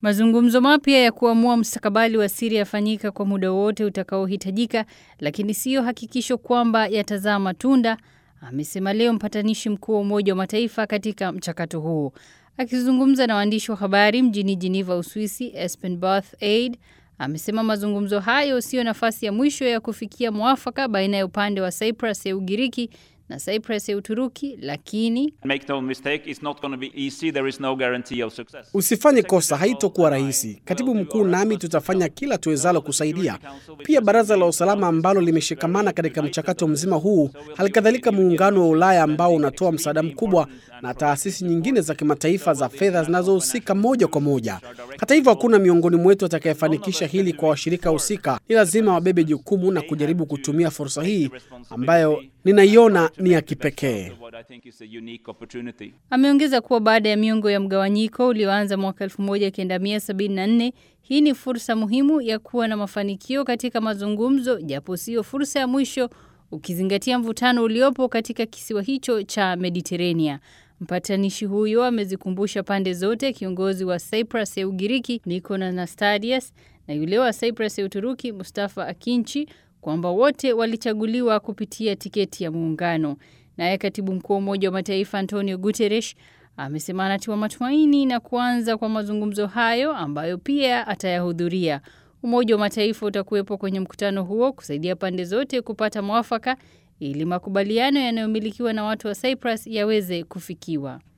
Mazungumzo mapya ya kuamua mustakabali wa Siria yafanyika kwa muda wote utakaohitajika, lakini siyo hakikisho kwamba yatazaa matunda, amesema leo mpatanishi mkuu wa Umoja wa Mataifa katika mchakato huu. Akizungumza na waandishi wa habari mjini Geneva, Uswisi, Espen Barth Aid amesema mazungumzo hayo siyo nafasi ya mwisho ya kufikia mwafaka baina ya upande wa Cyprus ya Ugiriki na Cyprus ya Uturuki, lakini Usifanye kosa, haitokuwa rahisi. Katibu mkuu nami tutafanya kila tuwezalo kusaidia. Pia baraza la usalama ambalo limeshikamana katika mchakato mzima huu, halikadhalika muungano wa Ulaya ambao unatoa msaada mkubwa na taasisi nyingine za kimataifa za fedha zinazohusika moja kwa moja. Hata hivyo, hakuna miongoni mwetu atakayefanikisha hili kwa washirika husika. Ni lazima wabebe jukumu na kujaribu kutumia fursa hii ambayo ninaiona ni ya kipekee. Ameongeza kuwa baada ya miongo ya mgawanyiko ulioanza mwaka 1974 hii ni fursa muhimu ya kuwa na mafanikio katika mazungumzo, japo sio fursa ya mwisho, ukizingatia mvutano uliopo katika kisiwa hicho cha Mediterania. Mpatanishi huyo amezikumbusha pande zote, kiongozi wa Cyprus ya Ugiriki Nikos Anastasiades na yule wa Cyprus ya Uturuki Mustafa Akinci kwamba wote walichaguliwa kupitia tiketi ya muungano. Naye katibu mkuu wa Umoja wa Mataifa Antonio Guterres amesema anatiwa matumaini na kuanza kwa mazungumzo hayo ambayo pia atayahudhuria. Umoja wa Mataifa utakuwepo kwenye mkutano huo kusaidia pande zote kupata mwafaka ili makubaliano yanayomilikiwa na watu wa Cyprus yaweze kufikiwa.